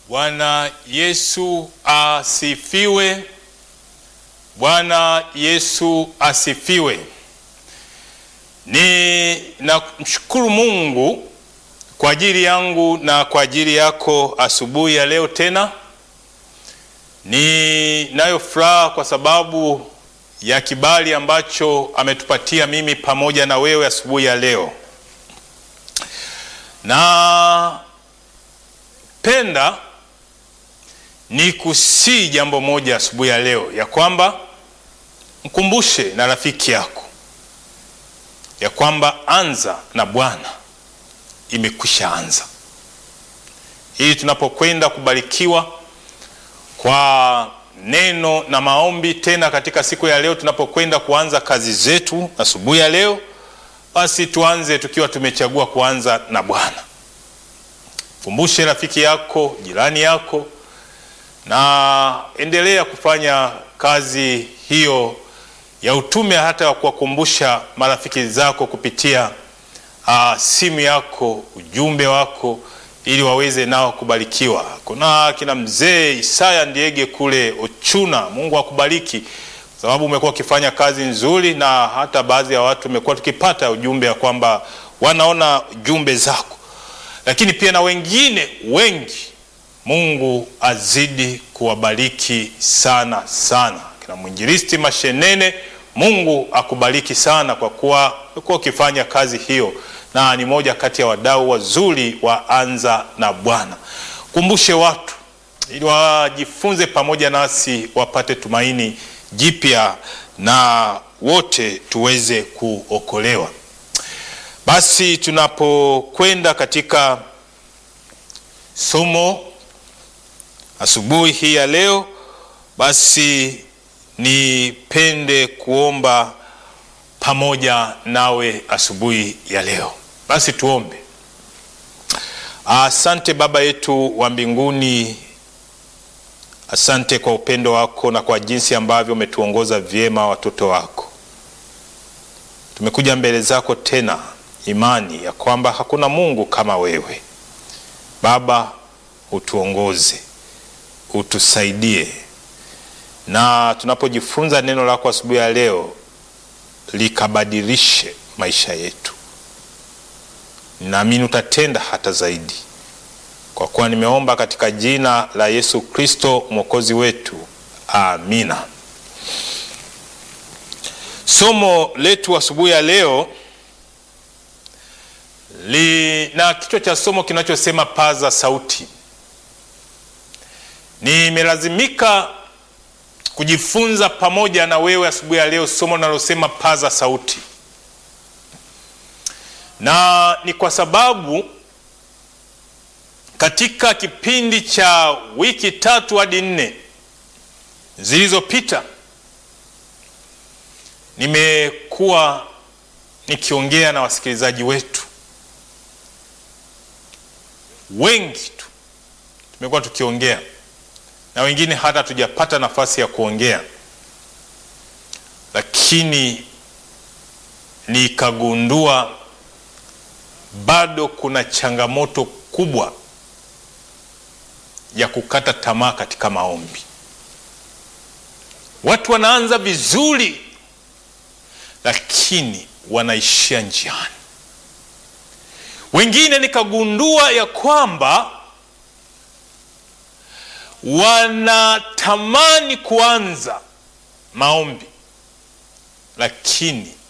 Bwana Yesu asifiwe. Bwana Yesu asifiwe. Ni namshukuru Mungu kwa ajili yangu na kwa ajili yako asubuhi ya leo tena. Ninayo furaha kwa sababu ya kibali ambacho ametupatia mimi pamoja na wewe asubuhi ya leo. Na penda ni kusii jambo moja asubuhi ya leo, ya kwamba mkumbushe na rafiki yako ya kwamba anza na Bwana imekwisha anza, ili tunapokwenda kubarikiwa kwa neno na maombi tena katika siku ya leo, tunapokwenda kuanza kazi zetu asubuhi ya leo, basi tuanze tukiwa tumechagua kuanza na Bwana. Kumbushe rafiki yako, jirani yako, na endelea kufanya kazi hiyo ya utume, hata wa kuwakumbusha marafiki zako kupitia uh, simu yako, ujumbe wako ili waweze nao kubarikiwa. Kuna kina mzee Isaya Ndiege kule Ochuna, Mungu akubariki sababu umekuwa ukifanya kazi nzuri, na hata baadhi ya watu umekuwa tukipata ujumbe ya kwamba wanaona jumbe zako, lakini pia na wengine wengi. Mungu azidi kuwabariki sana sana. Kina mwinjilisti Mashenene, Mungu akubariki sana kwa kuwa umekuwa ukifanya kazi hiyo na ni moja kati ya wadau wazuri wa Anza na Bwana. Kumbushe watu ili wajifunze pamoja nasi, wapate tumaini jipya na wote tuweze kuokolewa. Basi tunapokwenda katika somo asubuhi hii ya leo, basi nipende kuomba pamoja nawe asubuhi ya leo. Basi tuombe. Asante Baba yetu wa mbinguni, asante kwa upendo wako na kwa jinsi ambavyo umetuongoza vyema watoto wako. Tumekuja mbele zako tena, imani ya kwamba hakuna Mungu kama wewe. Baba, utuongoze, utusaidie, na tunapojifunza neno lako asubuhi ya leo likabadilishe maisha yetu. Naamini utatenda hata zaidi, kwa kuwa nimeomba katika jina la Yesu Kristo mwokozi wetu, amina. Somo letu asubuhi ya leo lina kichwa cha somo kinachosema paza sauti. Nimelazimika kujifunza pamoja na wewe asubuhi ya leo somo linalosema paza sauti, na ni kwa sababu katika kipindi cha wiki tatu hadi nne zilizopita nimekuwa nikiongea na wasikilizaji wetu wengi tu, tumekuwa tukiongea na wengine hata hatujapata nafasi ya kuongea, lakini nikagundua bado kuna changamoto kubwa ya kukata tamaa katika maombi. Watu wanaanza vizuri, lakini wanaishia njiani. Wengine nikagundua ya kwamba wanatamani kuanza maombi lakini